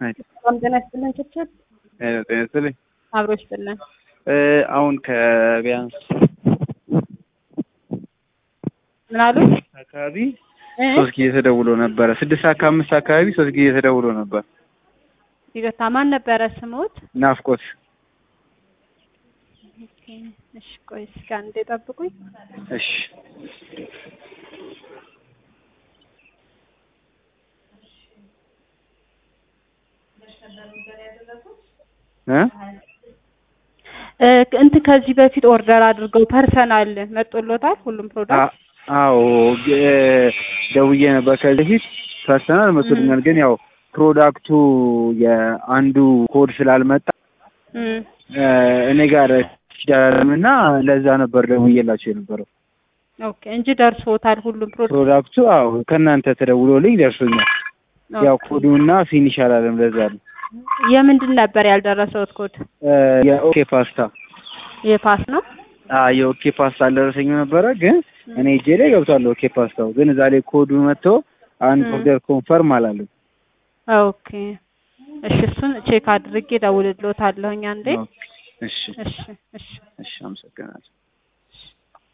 ሰላም ጤና ይስጥልን። ችችል ጤና ይስጥልኝ። አብሮ ይስጥልን። አሁን ከቢያንስ ምን አሉ? አካባቢ ሶስት ጊዜ ተደውሎ ነበረ። ስድስት ሰዓት ከአምስት አካባቢ ሶስት ጊዜ ተደውሎ ነበር። ይቅርታ፣ ማን ነበረ ስሙት? ናፍቆት እሺ፣ ቆይ እስኪ አንዴ ጠብቁኝ። እሺ እ እ እንትን ከዚህ በፊት ኦርደር አድርገው ፐርሰናል መጦሎታል ሁሉም ፕሮዳክት አዎ ደውዬ ነበር ከዚህ በፊት ፐርሰናል መቶልኛል። ግን ያው ፕሮዳክቱ የአንዱ ኮድ ስላልመጣ እም እኔ ጋር ሲዳለም እና ለዛ ነበር ደውዬላቸው የነበረው። ኦኬ እንጂ ደርሶታል ሁሉም ፕሮዳክት ፕሮዳክቱ አዎ ከእናንተ ተደውሎልኝ ደርሶኛል። ያው ኮዱና ፊኒሽ አላለም ለዛ ነው። የምንድን ነበር ያልደረሰውት ኮድ? የኦኬ ፓስታ የፓስ ነው። አዎ የኦኬ ፓስታ አልደረሰኝም ነበረ ግን እኔ እጄ ላይ ገብቷል ኦኬ ፓስታው ግን እዛ ላይ ኮዱ መጥቶ አንድ ኦርደር ኮንፈርም አላለም። ኦኬ እሺ፣ እሱን ቼክ አድርጌ ደውልልዎታለሁኝ አንዴ። እሺ እሺ እሺ እሺ አመሰግናለሁ።